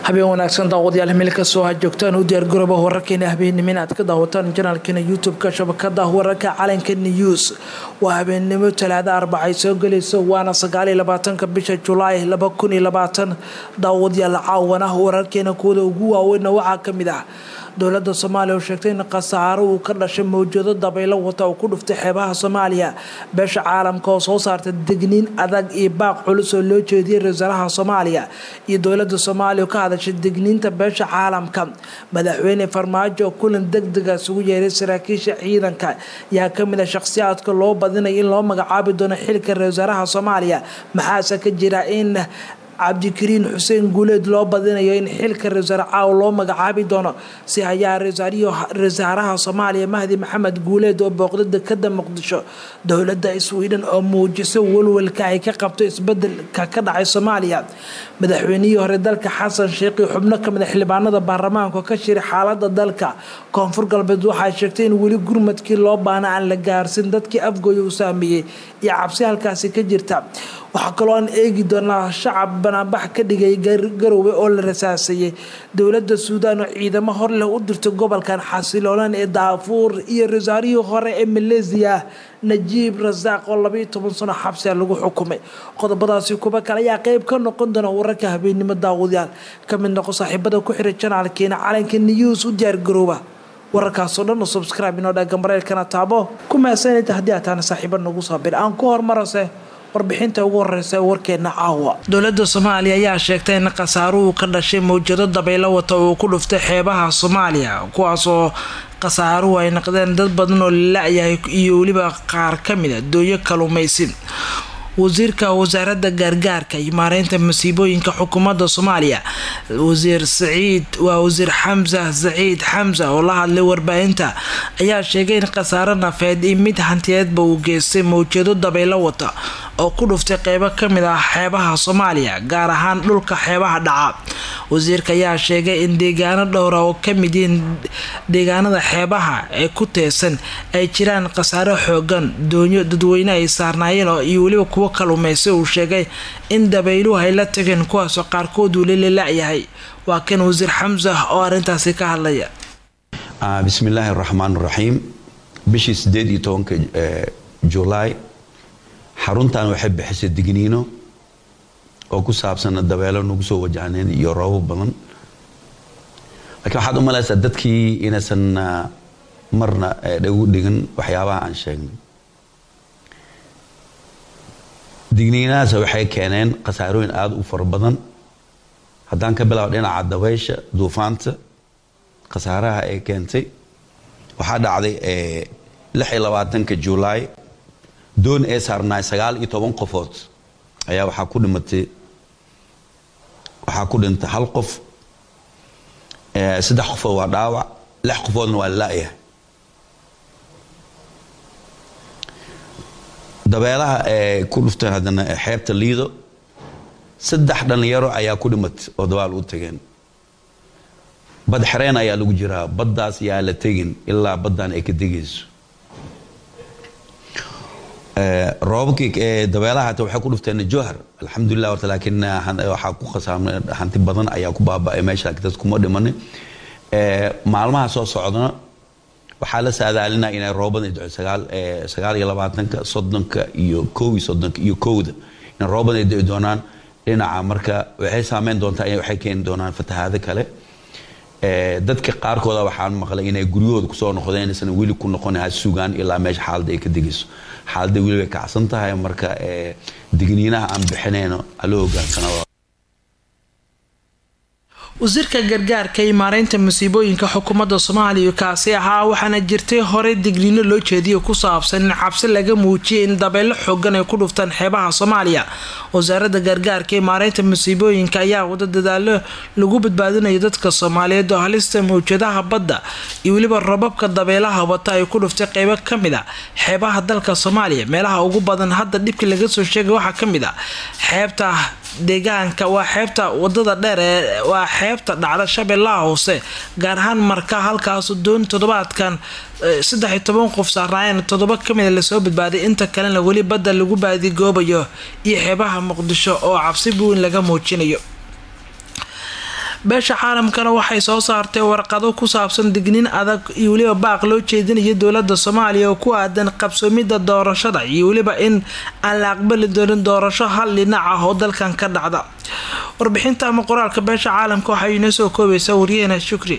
habeen wanaagsan daawadayaal meel kastoo ha joogtaan u diyaargarooba wararkeena habeennimo inaad ka daawataan janaalkeena youtube-ka shabakada wararka calanka news waa habeennimo talaada arbacay soo gelaysa waana sagaaliyo labaatanka bisha julaay laba kun iyo labaatan daawadayaal caawana wararkeena kuwada ugu waaweynna waxaa kamid ah dowlada soomaaliya oo sheegtay in khasaaro uu ka dhashay mawjado dabaylo wata oo ku dhuftay xeebaha soomaaliya beesha caalamka oo soo saarta degniin adag iyo baaq culus oo loo jeediyay ra-iisalaha soomaaliya iyo dowlada soomaaliya oo ka hadashay degniinta beesha caalamka madaxweyne farmaajo oo kulan degdega isugu yeeray saraakiisha ciidanka yaa kamid a shakhsiyaadka loo badinaya in loo magacaabi doono xilka ra-iisalaha soomaaliya maxaase ka jira in cabdikariin xuseen guuleed loo badinayo in xilka ra-iisul caaw loo magacaabi doono si hayaa ra-iisaaraha soomaaliya mahdi maxamed guuleed oo booqda dekada muqdisho dowlada sweden oo muujisa walwalka ay ka qabto isbedelka ka dhacay soomaaliya madaxweynihii hore dalka xasan sheekhi xubno kamid a xildhibaanada baarlamaanka ka shiray xaalada dalka koonfur galbeed waxay sheegtay in weli gurmadkii loo baana aan la gaarsin dadkii afgooya uu saameeyey iyo cabsi halkaasi ka jirta waxaa kaloo aan eegi doonaa shacab banaanbax ka dhigay garoowe oo la rasaasayay dowlada suudaan oo ciidamo hor leh u dirtay gobolkan xasiloonan ee daafuur iyo rasaarihii hore ee maleesiya najiib rasaaq oo labaiyo toban sano xabsiga lagu xukumay qodobadaasi kuba kale ayaa qeyb ka noqon doona wararka habeennimo daawadayaal ka mid noqo saaxiibada ku xiray janaalkeena calanka news u diyaargarooba wararkaasoo dhan oo subscribe inoo dhaga mareylkana taabo ku mahadsanayta haddii aad taana saaxiiba nagu soo bir aan ku hormarase warbixinta ugu horeysa warkeena caawa dowlada soomaaliya ayaa sheegtay in khasaaruhu ka dhashay mawjado dabaylo wata uu ku dhuftay xeebaha soomaaliya kuwaasoo khasaaruhu ay noqdeen dad badan oo la-yahay iyo weliba qaar kamid a dooyo kaluumaysi wasiirka wasaaradda gaargaarka iyo maareynta masiibooyinka xukuumadda soomaaliya wasiir saciid waa wasiir xamsa saciid xamsa oo la hadlay warbaahinta ayaa sheegay in khasaaro nafeed iyo mid hantiyeedba uu geystay mawjado dabaylo wata oo ku dhuftay qeybo kamid ah xeebaha soomaaliya gaar ahaan dhulka xeebaha dhaca wasiirka ayaa sheegay in deegaano dhowra oo kamid yihiin deegaanada xeebaha ee ku teesan ay jiraan khasaaro xoogan doonyo dadweyne ay saarnaayeen iyo weliba kuwo kaluumaysa uu sheegay in dabayluhu ay la tageen kuwaasoo qaarkood uu lelala-yahay waa kan wasiir xamsa oo arintaasi ka hadlaya bismillaahi araxmaan raxiim bishii sideed iyo tobanka julaay xaruntan waxay bixisay digniino oo ku saabsan dabeelo nagu soo wajahneen iyo roobo badan laakiin waxaad u malaysaa dadkii inaysan marna dhagu dhigan waxyaabaha aan sheegnay digniinahaas waxay keeneen khasaarooyin aada u fara badan haddaan ka bilaabo dhinaca dabaysha duufaanta khasaaraha ay keentay waxaa dhacday lix iyo labaatanka julaay doon ee saarnaay sagaal iyo toban qofood ayaa waxaa ku dhimatay waxaa ku dhintay hal qof saddex qofood waa dhaawac lix qofoodna waa la-yahay dabeelaha ee ku dhuftay haddana xeebta liido saddex dhalinyaro ayaa ku dhimatay oo dabaal u tageen bad xereen ayaa lagu jiraa baddaas yaa la tegin ilaa baddan ay ka degayso roobabkii dabeelaha hata waxay ku dhufteen jowhar alxamdulilah horta laakiin waxaa ku khasaamay hanti badan ayaa ku baaba'ay meesha laakiin dad kuma dhimanin maalmaha soo socdana waxaa la saadaalinaa inay roobadan dhaco sagaal sagaal iyo labaatanka soddonka iyo kow iyo soddonka iyo kowda in roobadan ay daci doonaan dhinaca marka waxay saameyn doontaa waxay keeni doonaan fatahaado kale dadka qaarkooda waxaan maqlay inay guryahooda kusoo noqdeen inaysan weli ku noqon ha sugaan ilaa meesha xaaladda ay ka degayso xaaladda weli bay kacsan tahay marka digniinaha aan bixinayno ala hogaansana wasiirka gargaarka iyo maareynta masiibooyinka xukuumadda soomaaliya kaasi ahaa waxaana jirtay horey digniino loo jeediyo ku saabsan in cabsi laga muujiyay in dabeelo xoogan ay ku dhuftaan xeebaha soomaaliya wasaaradda gargaarka iyo maareynta masiibooyinka ayaa wada dadaalo lagu badbaadinayo dadka soomaaliyeed oo halista mawjadaha badda iyo weliba rababka dabeelaha wata ay ku dhuftay qeybo kamid a xeebaha dalka soomaaliya meelaha ugu badan hadda dhibkii laga soo sheegay waxaa kamid a xeebta deegaanka waa xeebta wadada dheer ee waa xeebta dhacda shabeellaha hoose gaar ahaan marka halkaasu doon toddobaadkan saddex iyo toban qof saarnaayeen toddoba kamida lasoo badbaaday inta kalena weli badda lagu baadigoobayo iyo xeebaha muqdisho oo cabsi buweyn laga muujinayo beesha caalamkana waxay soo saartay warqado ku saabsan dignin adag iyo weliba baaq loo jeedinayo dowlada soomaaliya oo ku aadan qabsoomida doorashada iyo weliba in aan la aqbali doonin doorasho hal dhinac ah oo dalkan ka dhacda warbixinta ama qoraalka beesha caalamka waxay inoo soo koobaysaa waryaheena shukri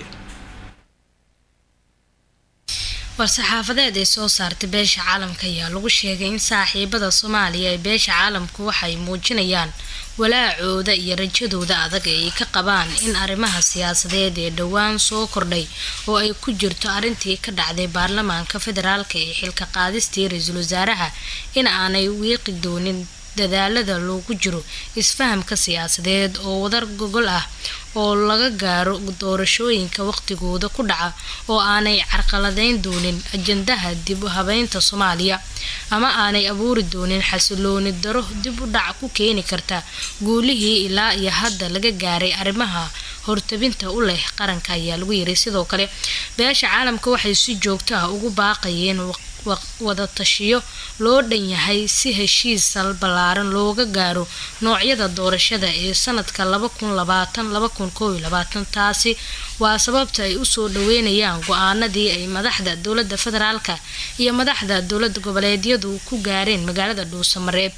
war-saxaafadeed ay soo saartay beesha caalamka ayaa lagu sheegay in saaxiibada soomaaliya ee beesha caalamku waxay muujinayaan walaacooda iyo rajadooda adag ee ay ka qabaan in arrimaha siyaasadeed ee dhowaan soo kordhay oo ay ku jirto arrintii ka dhacday baarlamaanka federaalka ee xilka qaadistii ra-iisul wasaaraha in aanay wiiqi doonin dadaalada loogu jiro isfahamka siyaasadeed oo wadar gogol ah oo laga gaaro doorashooyinka waqtigooda ku dhaca oo aanay carqaladeyn doonin ajandaha dib u habeynta soomaaliya ama aanay abuuri doonin xasilooni daro dib u dhac ku keeni karta guulihii ilaa iyo hadda laga gaaray arrimaha hortabinta u leh qaranka ayaa lagu yiray sidoo kale beesha caalamka waxay si joogto ah ugu baaqayeen wada tashiyo loo dhan yahay si heshiis sal ballaaran looga gaaro noocyada doorashada ee sanadka taasi waa sababta ay usoo dhaweynayaan go-aanadii ay madaxda dowlada federaalka iyo madaxda dowlada goboleedyadu ku gaareen magaalada dhuusamareeb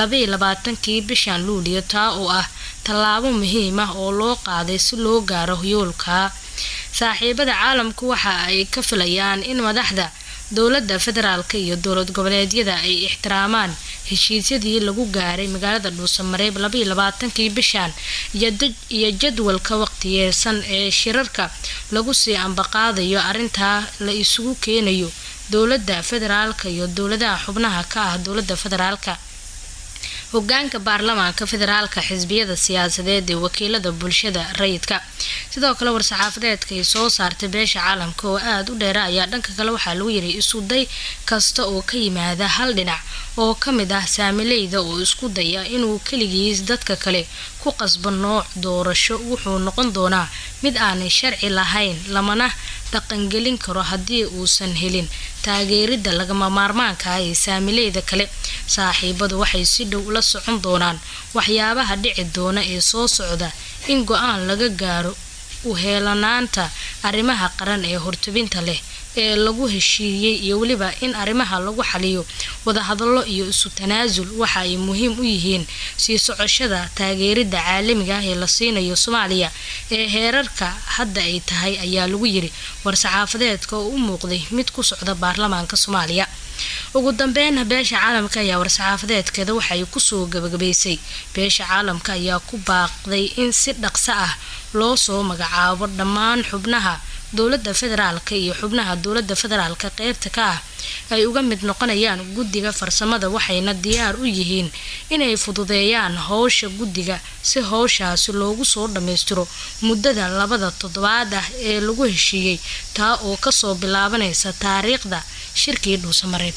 kii bishan luuliyo taa oo ah tallaabo muhiim ah oo loo qaaday si loo gaaro yoolka saaxiibada caalamku waxa ay ka filayaan in madaxda dowlada federaalka iyo dowlad goboleedyada ay ixtiraamaan heshiisyadii lagu gaaray magaalada dhuusamareeb kii bishan iyo jadwalka waqtiyeesan ee shirarka lagu sii ambaqaadayo arintaa la isugu keenayo dowlada federaalka iyo dowladaha xubnaha ka ah dowlada federaalka hogaanka baarlamaanka federaalka xisbiyada siyaasadeed ee wakiilada bulshada rayidka sidoo kale war-saxaafadeedka ay soo saartay beesha caalamka oo aada u dheera ayaa dhanka kale waxaa lagu yiray isuday kasta oo ka yimaada hal dhinac oo ka mid ah saamileyda oo isku daya inuu keligiis dadka kale ku qasbo nooc doorasho wuxuu noqon doonaa mid aanay sharci lahayn lamana dhaqangelin karo haddii uusan helin taageerida lagama maarmaanka ah ee saamileyda kale saaxiibadu waxay si dhow la socon doonaan waxyaabaha dhici doona ee soo socda in go-aan laga gaaro u heelanaanta arrimaha qaran ee hortubinta leh ee lagu heshiiyey iyo weliba in arrimaha lagu xaliyo wadahadallo iyo isu tanaasul waxa ay muhiim u yihiin sii socoshada taageerida caalamiga ah ee la siinayo soomaaliya ee heerarka hadda ay tahay ayaa lagu yiri war-saxaafadeedka oo u muuqday mid ku socda baarlamaanka soomaaliya ugu dambeyn beesha caalamka ayaa war-saxaafadeedkeeda waxay kusoo gabagabaysay beesha caalamka ayaa ku baaqday in si dhaqso ah loo soo magacaabo dhammaan xubnaha dowlada federaalka iyo xubnaha dowlada federaalka qeybta ka ah ay uga mid noqonayaan guddiga farsamada waxayna diyaar u yihiin inay fududeeyaan howsha guddiga si howshaasi loogu soo dhammaystiro muddada labada toddobaad ah ee lagu heshiiyey taa oo kasoo bilaabanaysa taariikhda shirkii dhuusamareeb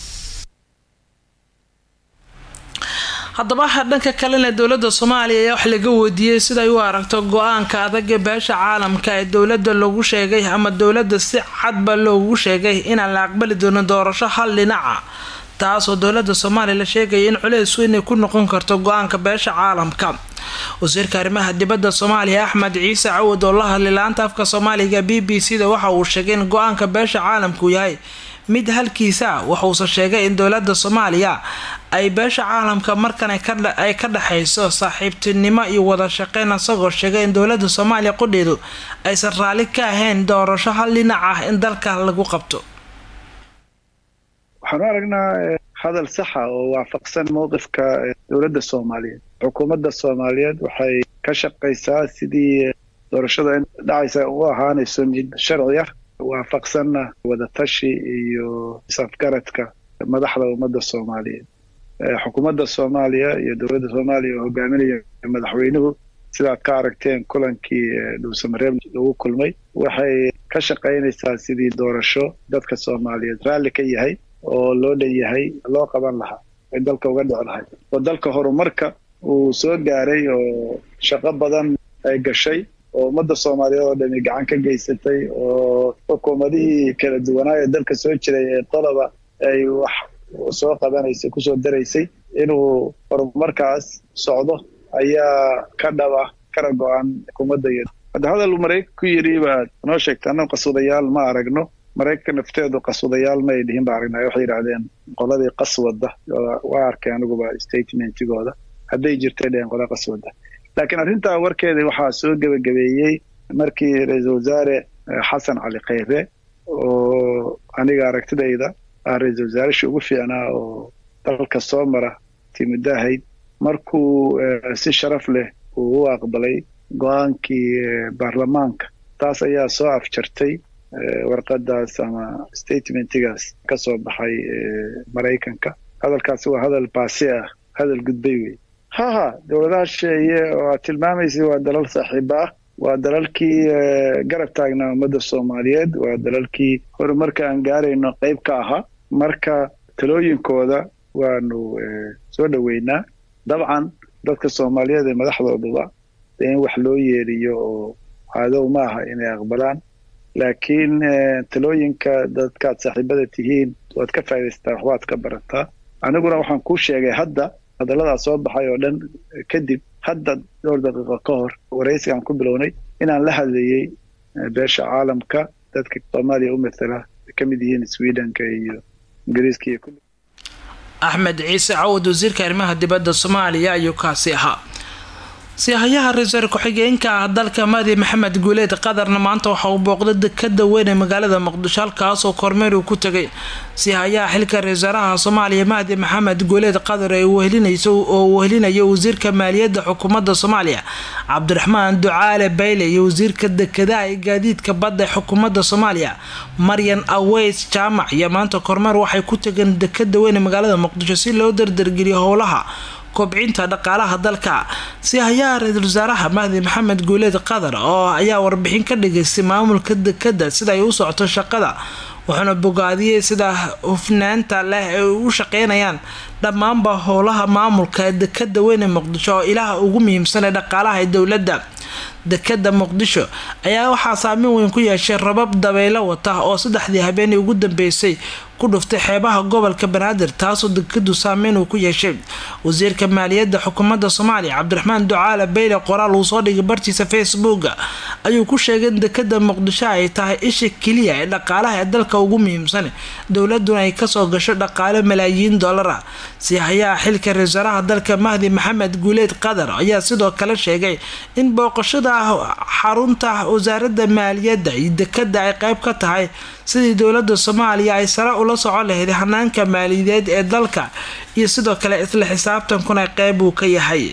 haddaba dhanka kalena dowlada soomaaliya ayaa wax laga weydiiyey siday u aragto go-aanka adag ee beesha caalamka ee dowlada loogu sheegay ama dowlada si cadba loogu sheegay inaan la aqbali doonin doorasho hal dhinaca taasoo dowlada soomaaliya la sheegaya in culeys weyn ay ku noqon karto go-aanka beesha caalamka wasiirka arrimaha dibadda soomaaliya axmed ciise cawad oo la hadlay la-aanta afka soomaaliga b b c da waxa uu sheegay in go-aanka beesha caalamku yahay mid halkiisa wuxuuse sheegay in dowlada soomaaliya ay beesha caalamka markan ay ka dhexayso saaxiibtinimo iyo wada shaqeyn isagoo sheegay in dowlada soomaaliya qudheedu aysan raalli ka ahayn doorasho hal dhinac ah in dalka lagu qabto waxaanu aragnaa hadal saxa oo waafaqsan mowqifka dowladda soomaaliyeed xukuumadda soomaaliyeed waxay ka shaqaysaa sidii doorashada in dhacaysa u ahaanayso mid sharci ah waafaqsanna wadatashi iyo isafgaradka madaxda ummadda soomaaliyeed xukuumadda soomaaliya iyo dowladda soomaaliya oo hogaaminaya madaxweynuhu sidaad ka aragteen kulankii dhuusamareeb lagu kulmay waxay ka shaqaynaysaa sidii doorasho dadka soomaaliyeed raalli ka yahay oo loo dhan yahay loo qaban lahaa ay dalka uga dhici lahay oo dalka horumarka uu soo gaaray oo shaqo badan ay gashay oo ummadda soomaaliyeed oo dhami gacan ka geysatay oo xukuumadihii kala duwanaa ee dalka soo jiray ee qoloba ay wax soo qabanaysay kusoo daraysay inuu horumarkaas socdo ayaa ka dhaba kara go-an xukuumadda iyo hadda hadal maraykan ku yidhi baad noo sheegta annagu qaswadayaal ma aragno maraykanka nafteedu qaswadayaal ma ay dhihin ba aragnay waxay yidhahdeen qoladii qaswada waa arkay aniguba statementigooda hadday jirtay dheheen qola qaswada laakiin arrintaa warkeeda waxaa soo gebagabeeyey markii ra-iisul wasaare xasan cali khayre oo aniga aragtidayda ah ra-iisul wasaareshii ugu fiicnaa oo dalka soo mara timidaahayd markuu si sharaf leh uu u aqbalay go-aankii baarlamaanka taas ayaa soo afjartay warqadaas ama statementigaas ka soo baxay maraykanka hadalkaasi waa hadal baasi ah hadal gudbay wey ha ha dowladaha sheeye oo aad tilmaamaysay waa dalal saaxiiba ah waa dalalkii garab taagnaa ummadda soomaaliyeed waa dalalkii horumarka aan gaarayno qayb ka ahaa marka talooyinkooda waanu soo dhoweynaa dabcan dadka soomaaliyeed ee madaxdooduba dee in wax loo yeeriyo oo cadow ma aha inay aqbalaan laakiin talooyinka dadkaad saaxiibada tihiin waad ka faa'idaystaa waxbaad ka barataa aniguna waxaan kuu sheegay hadda hadalladaas soo baxay oo dhan kadib hadda dhowr daqiiqo ka hor waraysigaan ku bilownay inaan la hadlayey beesha caalamka dadka soomaaliya u matala ka mid yihiin swedenka iyo ingiriiska iyo axmed ciise cawad wasiirka arrimaha dibadda soomaaliya ayuu kaasi ahaa siyahayaha ra-iisul ku-xigeenka ah dalka madi maxamed guuleed qadarna maanta waxa uu booqday dekada weyn ee magaalada muqdisho halkaasoo kormeer uu ku tegay siyahayaha xilka ra-iisaaraha soomaaliya mahdi maxamed guuleed qadar ee wehelinayso oo wehelinayo wasiirka maaliyadda xukuumadda soomaaliya cabdiraxmaan ducaale bayle iyo wasiirka dekadaha ee gaadiidka badda ee xukuumadda soomaaliya maryan aweys jaamac iyo maanta kormeer waxay ku tageen dekada weyn ee magaalada muqdisho si loo dardargeliyo howlaha kobcinta dhaqaalaha dalka siyahayaha ra-iisul wasaaraha mahdi maxamed guuleed qadar oo ayaa warbixin ka dhigaystay maamulka dekada sida ay u socoto shaqada wuxuuna bogaadiyey sida hufnaanta leh ay u shaqeynayaan dhammaanba howlaha maamulka dekada weyn ee muqdisho oo ilaha ugu muhiimsan ee dhaqaalaha ee dowladda dekada muqdisho ayaa waxaa saameyn weyn ku yeeshay rabab dabaylo wata oo saddexdii habeenii ugu dambeysay ku dhuftay xeebaha gobolka banaadir taasoo dekadu saameyn uu ku yeeshay wasiirka maaliyadda xukuumadda soomaaliya cabdiraxmaan ducaale bayle qoraal uu soo dhigay bartiisa facebook ayuu ku sheegay in dekada muqdisho ay tahay isha keliya ee dhaqaalaha ee dalka ugu muhiimsan dowladuna ay kasoo gasho dhaqaale malaayiin dollar ah siyahayaha xilka ra-iisaaraha dalka mahdi maxamed guuleed qadar ayaa sidoo kale sheegay in booqashada xarunta wasaaradda maaliyadda iyo dekada ay qeyb ka tahay sidii dowladda soomaaliya ay sare ula socon lahayd hanaanka maaliyadeed ee dalka iyo sidoo kale isla xisaabtankuna qeyb uu ka yahay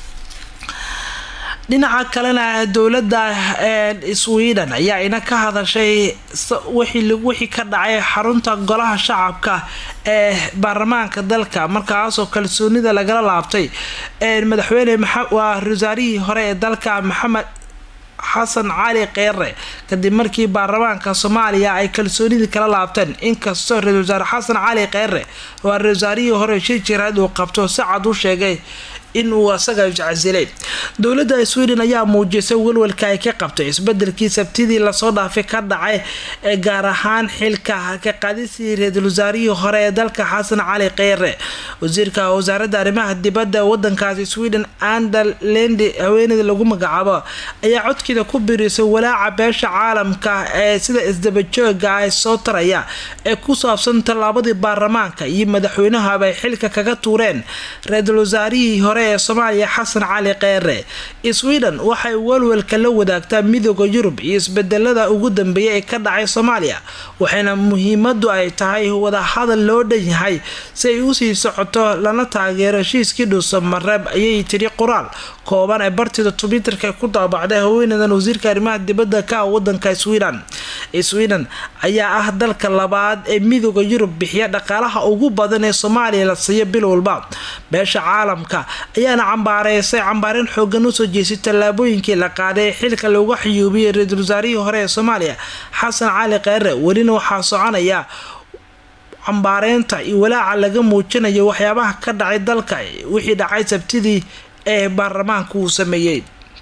dhinaca kalena dowladda sweden ayaa ina ka hadashay wixii ka dhacay xarunta golaha shacabka ee baarlamaanka dalka markaasoo kalsoonida lagala laabtay madaxweyne waa wasaarihii hore ee dalka maxamed xasan cali kheyre kadib markii baarlamaanka soomaaliya ay kalsoonidii kala laabteen inkastoo ra-isul wasaare xasan cali kheyre waa ra-isul wasaarihii hore shir jiraad uu qabto si cad u sheegay in uu asaga jacsilay dowladda sweden ayaa muujisay walwalka ay ka qabtay isbedelkii sabtidii lasoo dhaafay ka dhacay ee gaar ahaan xilka ka qaadisii ra-iisul wasaarihii hore ee dalka xasan cali kheyre wasiirka wasaaradda arrimaha dibadda wadankaasi sweden ander lendi haweeneyda lagu magacaabo ayaa codkeeda ku birisay walaaca beesha caalamka ee sida isdabajooga ay soo taraya ee ku saabsan tallaabadii baarlamaanka iyo madaxweynahaba ay xilka kaga tuureen ra-iisul wasaarihii hore ee soomaaliya xasan cali kheyre sweden waxay walwalka la wadaagtaa midooda yurub iyo isbedelada ugu dambeeya ee ka dhacay soomaaliya waxayna muhiimadu ay tahay wadahadal loo dhan yahay si ay usii socoto lana taageero heshiiskii dhuuso mareeb ayay tiri qoraal kooban ee bartida twitterka ku daabacday haweeneydan wasiirka arrimaha dibadda ka ah wadanka sweden sweden ayaa ah dalka labaad ee midooda yurub bixiya dhaqaalaha ugu badan ee soomaaliya la siiyo bil walba beesha caalamka ayaana cambaareysay cambaareen xoogan usoo jeesay tallaabooyinkii la qaaday ee xilka looga xiyuubiyay ra-iisul wasaarihii hore ee soomaaliya xasan cali kheyre welina waxaa soconaya cambaareynta iyo walaaca laga muujinayo waxyaabaha ka dhacay dalka wixii dhacay sabtidii ee baarlamaanka uu sameeyey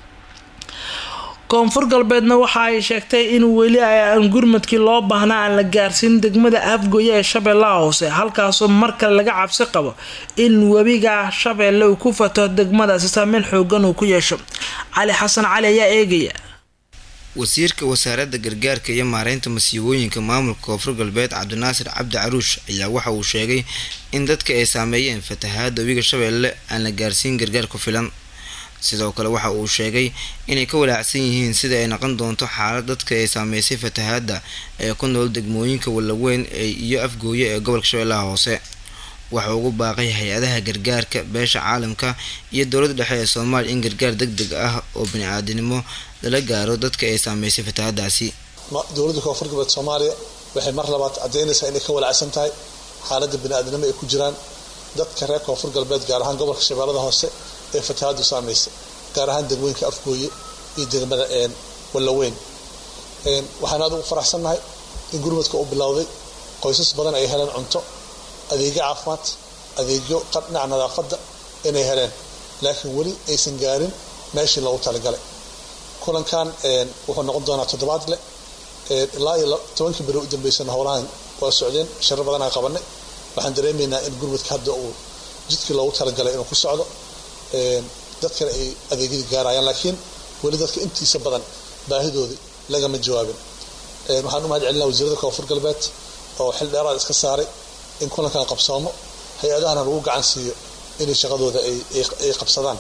koonfur galbeedna waxa ay sheegtay in weli aan gurmadkii loo baahnaa aan la gaarsiin degmada afgoye ee shabeellaha hoose halkaasoo markale laga cabsi qabo in webiga shabeelle uu ku fato degmadaasi saameyn xoogan uu ku yeesho cali xasan cali ayaa eegaya wasiirka wasaaradda gargaarka iyo maareynta masiibooyinka maamulka koonfur galbeed cabdinaasir cabdi caruush ayaa waxa uu sheegay in dadka ay saameeyeen fatahaada webiga shabeelle aan la gaarsiin gargaar ku filan sidoo kale waxa uu sheegay inay ka walaacsan yihiin sida ay noqon doonto xaalad dadka ay saameysay fatahaada ee ku nool degmooyinka wallaweyn iyo afgooye ee gobolka shabeellaha hoose waxa ugu baaqay hay-adaha gargaarka beesha caalamka iyo dowladda dhexe ee soomaaliya in gargaar deg deg ah oo bani-aadinimo lala gaaro dadka ay saameysay fatahaadaasi dowladda koonfur galbeed soomaaliya waxay mar labaad caddeynaysaa inay ka walacsan tahay xaaladda bani-aadinimo ay ku jiraan dadka reer koonfur galbeed gaar ahaan gobolka shabeellada hoose ee fatahaadu saameysay gaar ahaan degmooyinka afgooye iyo degmada wallaweyn waxaan aad ugu faraxsannahay in gurmadka uu bilowday qoysas badan ay heleen cunto adeegyo caafimaad adeegyo dhinaca nadaafadda inay heleen laakiin weli aysan gaarin meeshii loogu talagalay kulankan wuxuu noqon doonaa toddobaad leh ilaa iyo tobankii beri u dambeysana howlahan waa socdeen sharo badanaan qabanay waxaan dareemaynaa in gurmadka hadda uu jidkii loogu talagalay inuu ku socdo dadkana ay adeegyadii gaarayaan laakiin weli dadka intiisa badan baahidoodii lagama jawaabin waxaan u mahad celinaa wasiirada koonfur galbeed oo xil dheeraad iska saaray in kulankan qabsoomo hay-adahana lagu gacan siiyo inay shaqadooda ay qabsadaan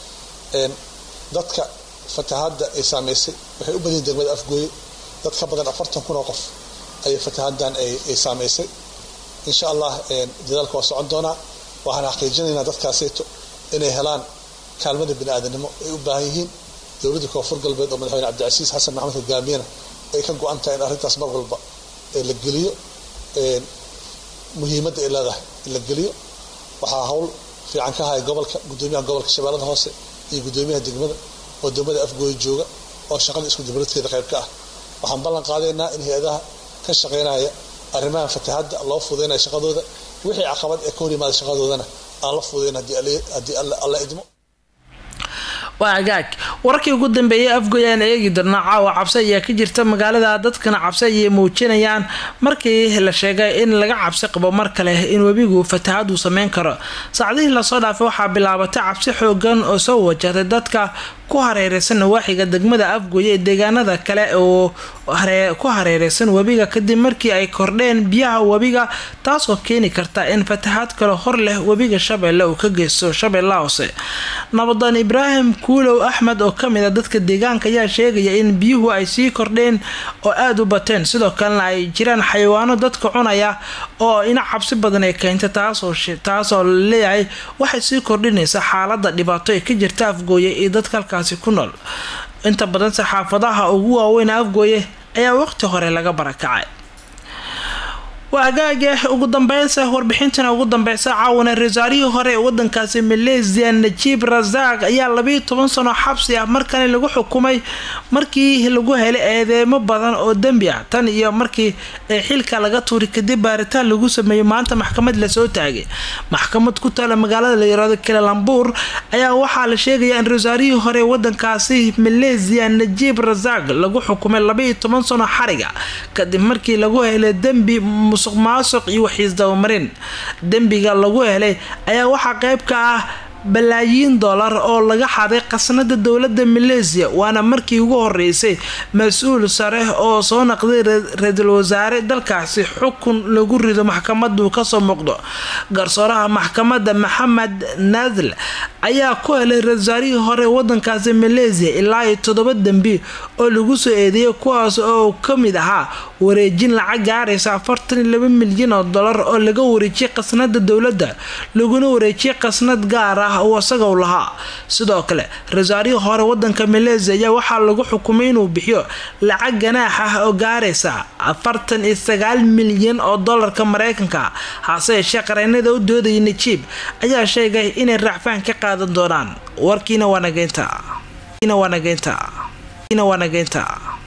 dadka fatahaadda ay saameysay waxay u badan yihin degmada afgooye dad ka badan afartan kun oo qof ayay fatahaaddan ay saameysay insha allah dadaalka waa socon doonaa waxaan xaqiijinaynaa dadkaaseyto inay helaan kaalmada bini-aadanimo ay u baahan yihiin dowladda koonfur galbeed oo madaxweyne cabdicasiis xasan maxamed hogaamiyana ay ka go-an tahay in arrintaas mar walba la geliyo muhiimadda ay leedahay in la geliyo waxaa hawl fiican ka haya gobolka gudoomiyaha gobolka shabeellada hoose iyo gudoomiyaha degmada oo degmada afgooye jooga oo shaqada isku dibradkeeda qayb ka ah waxaan ballan qaadaynaa in hay-adaha ka shaqaynaya arrimaha fatahaadda loo fudaynaya shaqadooda wixii caqabad ee ka hor yimaada shaqadoodana aan la fudayn haddii alla idmo waa agaag wararkii ugu dambeeyay afgoy aan eegi darna caawa cabsi ayaa ka jirta magaalada dadkana cabsi ayay muujinayaan markii la sheegay in laga cabsi qabo mar kale in webigu fatahaadu sameyn karo saacdihii lasoo dhaafay waxaa bilaabatay cabsi xoogan oo soo wajahday dadka ku hareereysan nawaaxiga degmada afgoye ee deegaanada kale oo ku hareereysan webiga kadib markii ay kordheen biyaha webiga taasoo keeni karta in fatahaad kale hor leh webiga shabeelle uu ka geysto shabeella hoose nabadan ibraahim kuulow axmed oo kamid a dadka deegaanka ayaa sheegaya in biyuhu ay sii kordheen oo aada u bateen sidoo kalena ay jiraan xayawaano dadka cunaya oo ina cabsi badan ay keenta taasoo laleeyahay waxay sii kordhinaysa xaalada dhibaato ee ka jirta afgooye iyo dadka halkaasi ku nool inta badan saxaafadaha ugu waaweyn afgooye ayaa waqti hore laga barakacay waa agaage ugu dambeynsa warbixintana ugu dambeysa caawana rasaarihii hore ee wadankaasi malaysia najiib rasaaq ayaa labiiyo toban sano xabsi ah markani lagu xukumay markii lagu helay eedeemo badan oo dembi ah tan iyo markii xilka laga tuuri kadib baaritaan lagu sameeyey maanta maxkamad lasoo taagay maxkamad ku taala magaalada la yiraahdo kalalambuur ayaa waxaa la sheegaya in rasaarihii hore ee wadankaasi malaysia najiib rasaaq lagu xukumay labiiyo toban sano xariga kadib markii lagu helay dembi musuq maasuq iyo waxiisdabamarin dembiga lagu helay ayaa waxaa qeyb ka ah balaayiin dollar oo laga xaday khasnada dowlada malaysia waana markii ugu horeysay mas-uul sare oo soo naqday ra-iisul wasaare dalkaasi xukun lagu rido maxkamadu kasoo muuqdo garsooraha maxkamada maxamed nadl ayaa ku helay ra-isulwasaarihii hore wadankaasi malaysia ilaa iyo toddoba dembi oo lagu soo eedeeyay kuwaas oo kamid ahaa wareejin lacag gaaraysa afartan iyo laba milyan oo dollar oo laga wareejiyay khasnada dowladda laguna wareejiyay khasnad gaar ah uu asaga u lahaa sidoo kale ra-isulwasaarihii hore wadanka malaysia ayaa waxaa lagu xukumay inuu bixiyo lacag ganaax ah oo gaaraysa afartan iyo sagaal milyan oo dollarka mareykanka hase yeeshee qareenada u doodaya najiib ayaa sheegay inay raacfaan ka qaadan doonaan warkiina waa nageynta